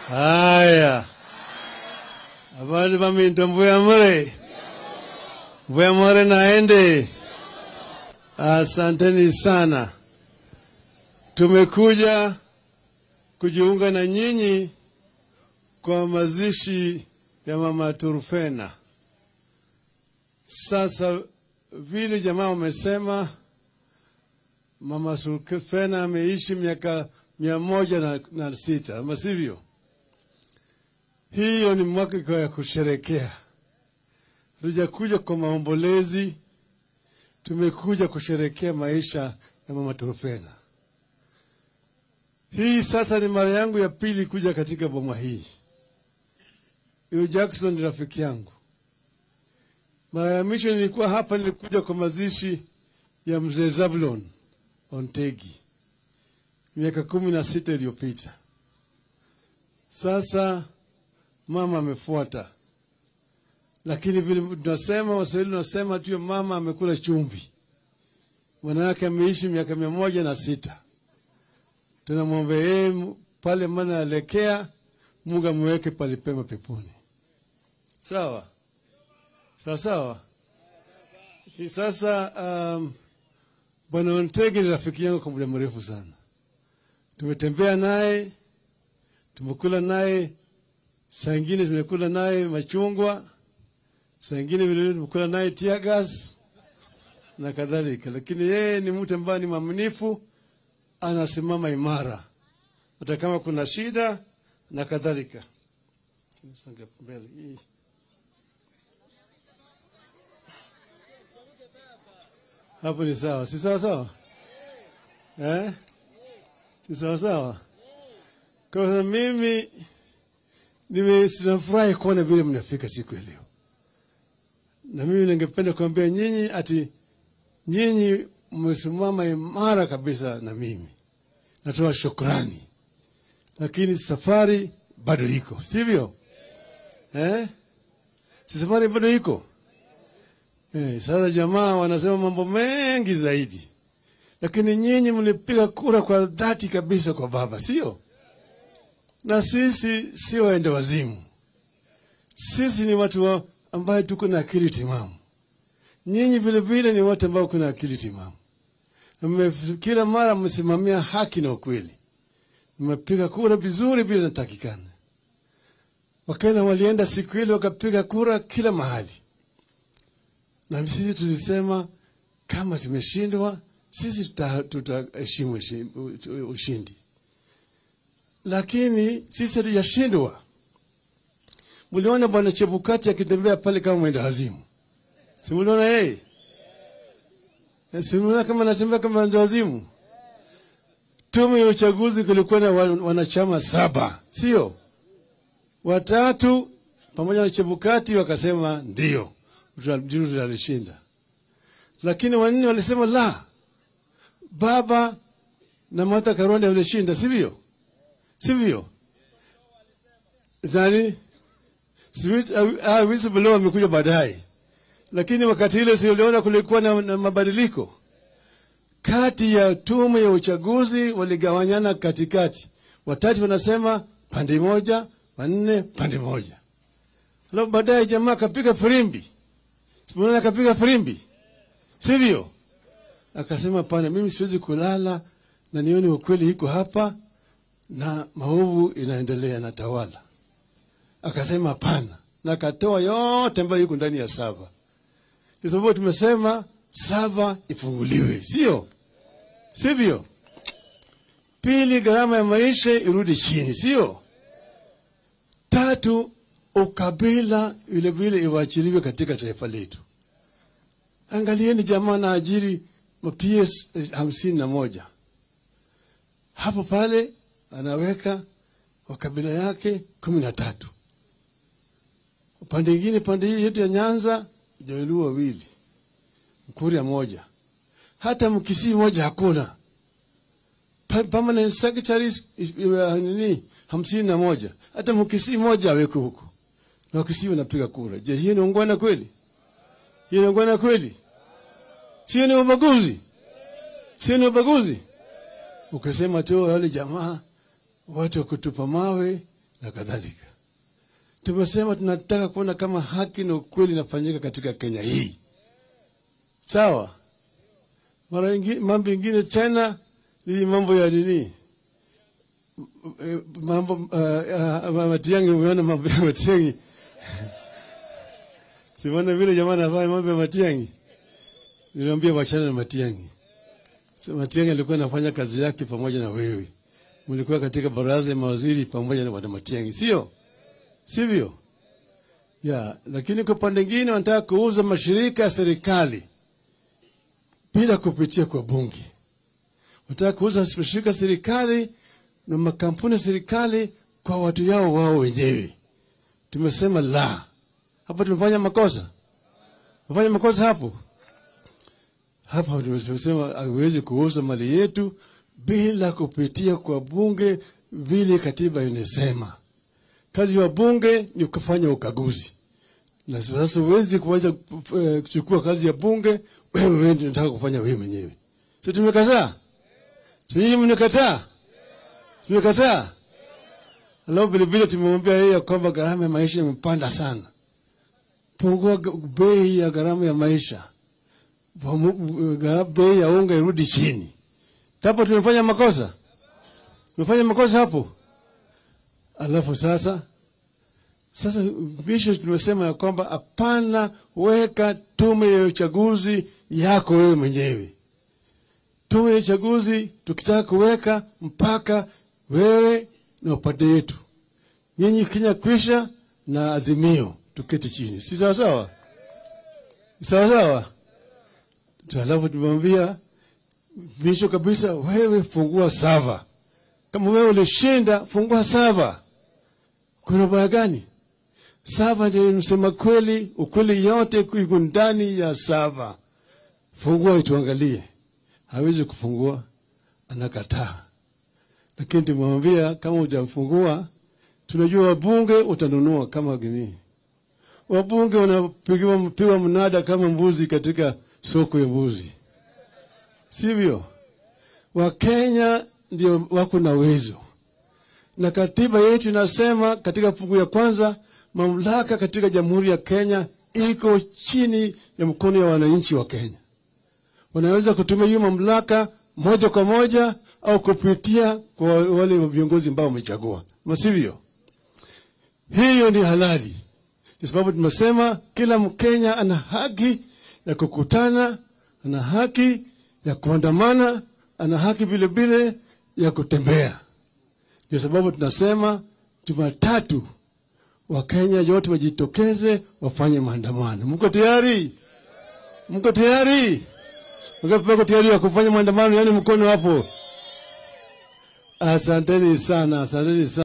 Haya, habari baminto Mbuyamure, Mbuyamure naende. Asanteni sana, tumekuja kujiunga na nyinyi kwa mazishi ya mama Turufena. Sasa vile jamaa wamesema, mama Turufena ameishi miaka mia moja na, na sita ama sivyo? Hiyo ni mwaka ya kusherekea. Hatujakuja kwa maombolezi, tumekuja kusherekea maisha ya mama Turufena. Hii sasa ni mara yangu ya pili kuja katika boma hii. Huyo Jackson ni rafiki yangu. Mara ya mwisho nilikuwa hapa, nilikuja kwa mazishi ya mzee Zablon Ontegi miaka kumi na sita iliyopita. Sasa mama amefuata, lakini vile tunasema Waswahili tunasema tu mama amekula chumvi, mwanawake ameishi miaka mia moja na sita. Tunamwomba yeye pale mana alekea, Mungu amweke palipema peponi. Sawa sawa sawa. Sasa um, bwana Ontegi ni rafiki yangu kwa muda mrefu sana tumetembea naye, tumekula naye, saa ingine tumekula naye machungwa, saa ingine vilevile tumekula naye tear gas na kadhalika, lakini yeye ni mtu ambaye ni mwaminifu, anasimama imara hata kama kuna shida na kadhalika. Mbele hii hapo ni sawa, si sawa sawa eh? Si sawa sawa. Kwa hiyo mimi nimefurahi kuona vile mnafika siku ya leo, na mimi ningependa kuambia nyinyi ati nyinyi mmesimama imara kabisa na mimi, natoa shukrani, lakini safari bado iko, sivyo eh? Si safari bado iko eh? Sasa jamaa wanasema mambo mengi zaidi lakini nyinyi mlipiga kura kwa dhati kabisa kwa baba, sio? Na sisi sio waende wazimu, sisi ni watu wa ambaye tuko na akili timamu. Nyinyi vile vile ni watu ambao kuna akili timamu, kila mara mmesimamia haki na ukweli, mmepiga kura vizuri vile natakikana. Wakenya walienda siku ile wakapiga kura kila mahali, na sisi tulisema kama tumeshindwa sisi tutaheshimu tuta ushindi, lakini sisi hatujashindwa. Mliona bwana Chebukati akitembea pale kama mwenda wazimu, si mliona yeye? Si mliona kama anatembea kama mwenda wazimu? Tume ya uchaguzi kulikuwa na wanachama saba, sio watatu, pamoja na Chebukati wakasema ndio tutalishinda, lakini wanne walisema la baba na Martha Karua walishinda, sivyo? Sivyo? Zani whistleblower amekuja baadaye, lakini wakati ile siuliona kulikuwa na, na mabadiliko kati ya tume ya uchaguzi, waligawanyana katikati, watatu wanasema pande moja, wanne pande moja. Alafu baadaye jamaa akapiga firimbi, simuona akapiga firimbi, sivyo? Akasema pana, mimi siwezi kulala na nione ukweli iko hapa na maovu inaendelea na tawala. Akasema pana, na akatoa yote ambayo iko ndani ya sava. Kwa sababu tumesema sava ifunguliwe, sio sivyo? Pili, gharama ya maisha irudi chini, sio? Tatu, ukabila vile vile iwachiliwe katika taifa letu. Angalieni jamaa na ajiri PS hamsini na moja hapo pale anaweka wa kabila yake kumi na tatu upande ingine, pande hii yetu ya Nyanza Jaluo wawili, Mkuria moja, hata Mkisii moja hakuna. Permanent secretaries nini hamsini na moja, hata Mkisii moja aweke huko, na Wakisii wanapiga kura. Je, hiyo ni ungwana kweli? Hiyo ni ungwana kweli? Sio ni ubaguzi? Sio ni ubaguzi? Ukasema tu wale jamaa watu wa kutupa mawe na kadhalika. Tumesema tunataka kuona kama haki na ukweli inafanyika katika Kenya hii, sawa. Mara ingi, mambo ingine tena ni mambo ya nini, Eh, mambo uh, uh, Matiang'i. Umeona mambo ya Matiang'i Simona vile jamaa anafanya mambo ya Matiang'i. Niliambia wachana na Matiang'i. So, Matiang'i alikuwa anafanya kazi yake pamoja na wewe. Mlikuwa katika baraza ya mawaziri pamoja na bwana Matiang'i, sio? Sivyo? Ya, lakini kwa pande nyingine wanataka kuuza mashirika ya serikali bila kupitia kwa bunge. Wanataka kuuza mashirika ya serikali na makampuni ya serikali kwa watu yao wao wenyewe. Tumesema la. Hapo tumefanya makosa. Tumefanya makosa hapo. Hapa tumesema haiwezi kuuza mali yetu bila kupitia kwa bunge vile katiba inasema. Kazi ya bunge ni kufanya ukaguzi, na sasa huwezi kuacha eh, kuchukua kazi ya bunge wewe wewe ndio unataka kufanya wewe mwenyewe. Si tumekataa? Sisi mnakataa? Tumekataa. Alafu vile vile tumemwambia yeye ya kwamba gharama ya maisha imepanda sana. Pungua g- bei ya gharama ya maisha, Pamu- gara- bei ya unga irudi chini. Hapo tumefanya makosa, tumefanya makosa hapo. Alafu sasa sasa bisho tumesema ya kwamba hapana, weka tume ya uchaguzi yako wewe mwenyewe. Tume ya uchaguzi tukitaka kuweka mpaka wewe na upande yetu, nyinyi Kenya kwisha na Azimio, tuketi chini, si sawa sawa? Sawa sawa. Alafu tumemwambia bisho kabisa, wewe fungua sava. Kama wewe ulishinda, fungua sava. Kuna baya gani? Sava ndio msema kweli, ukweli yote iko ndani ya sava. Fungua ituangalie. Hawezi kufungua, anakataa. Lakini tumemwambia kama hujafungua, tunajua wabunge utanunua kama gini. Wabunge wanapigiwa mpigwa mnada kama mbuzi katika soko ya mbuzi, sivyo? Wakenya ndio wako na uwezo, na katiba yetu inasema katika fungu ya kwanza, mamlaka katika jamhuri ya Kenya iko chini ya mkono ya wananchi wa Kenya. Wanaweza kutumia hiyo mamlaka moja kwa moja au kupitia kwa wale viongozi ambao wamechagua, masivyo? Hiyo ni halali, kwa sababu tumesema kila Mkenya ana haki ya kukutana, ana haki ya kuandamana, ana haki vile vile ya kutembea. Ndio sababu tunasema Jumatatu Wakenya yote wajitokeze wafanye maandamano. Mko tayari? Mko tayari? Mko tayari ya kufanya maandamano? Yani mkono hapo. Asanteni sana, asanteni sana.